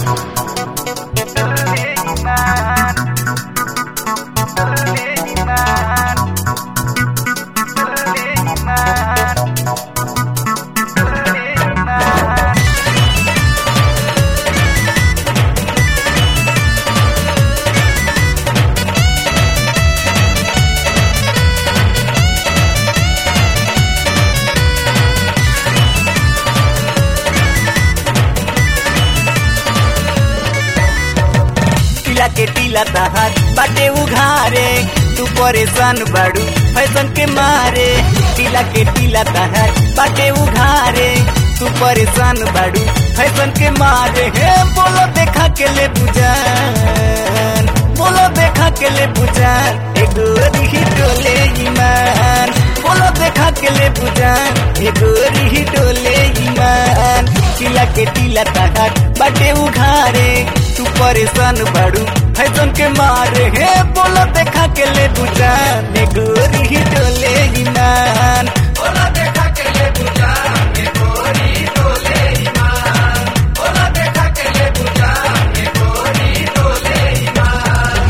टीला के टीला तहार बाटे उघारे तू परेशान बाड़ू फैशन के मारे टीला के टीला तहार बाटे उघारे तू परेशान बाड़ू फैशन के मारे हे बोलो देखा के ले बुझान बोलो देखा के ले बुझान एगो रिही डोले ईमान बोलो देखा के ले बुझान एगो रिही डोले ईमान टीला के टीला तहार बाटे उघारे तू परेशान बाड़ू फैशन के मारे हे बोलो देखा के ले बुझान एगो रिही डोले ईमान बोलो देखा के ले बुझान एगो रिही डोले ईमान बोलो देखा के ले बुझान एगो रिही डोले ईमान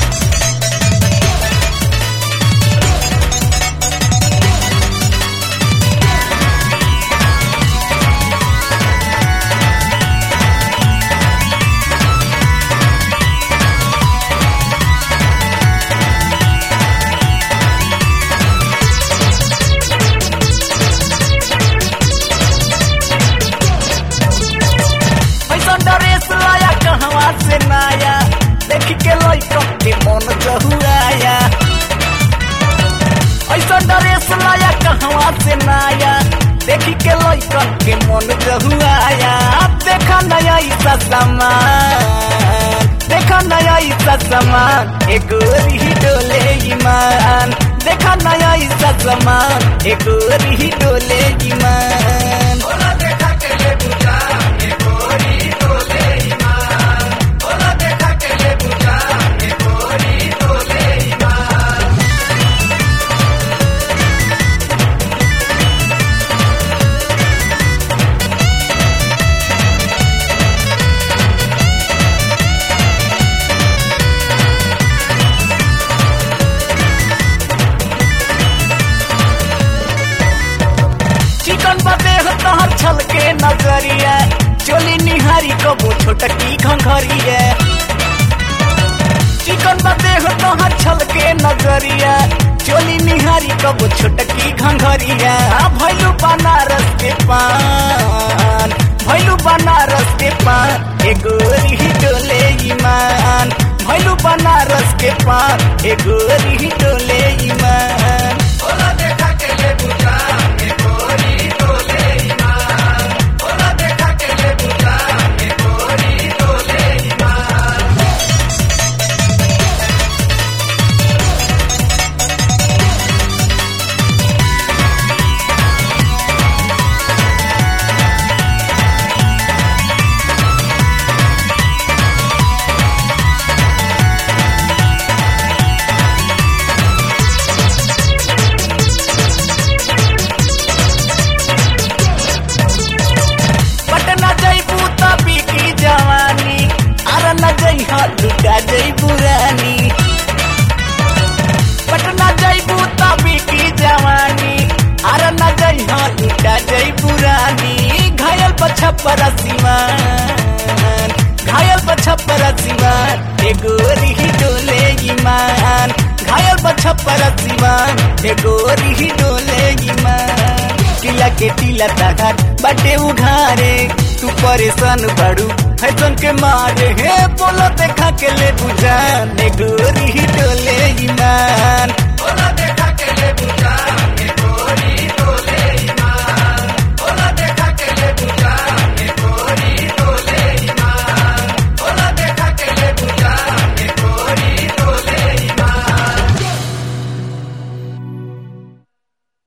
पैसा ड्रेस लाया कहवा से नाया देख के लइका के मन जहुआया ऐसा ड्रेस लाया कहवा से नाया देख के लइका के मन जहुआया देखा नया ऐसा सामान देखा नया ऐसा सामान एगो रिही डोले ईमान देखा नया ऐसा सामान एगो रिही डोले ईमान बोला देखा के ले बुझा एगो रिही डोले ईमान बोला देखा के ले बुझा एगो रिही डोले ईमान चिकन बदे हो तहर छल के नजरिया चोली निहारी कबो छोटकी घंघरिया चिकन बदे हो तहर छल के नजरिया चोली निहारी कबो छोटकी घंघरिया भैलू बनारस के पान भैलू बनारस के पान एगो रिही डोले ईमान भैलू बनारस के पान एगो रिही डोले ईमान बोला देखा के ले बुझा एगो रिही डोले ईमान बोला देखा के ले बुझा एगो रिही डोले ईमान पटना जैबू तभी की जवानी अरे न जइहा लुटा जैबू रानी पटना जैबू तभी की जवानी अरे न जइहा लुटा जैबू रानी घायल पछपर सीमान घायल पछपर सीमान एगो रिही डोले ईमान घायल पछपर सीमान एगो रिही डोले ईमान टीला के टीला तहार बाटे उघारे तू परेशान बाड़ू फैशन के मारे हे बोलो देखा के ले बुझान एगो रिही डोले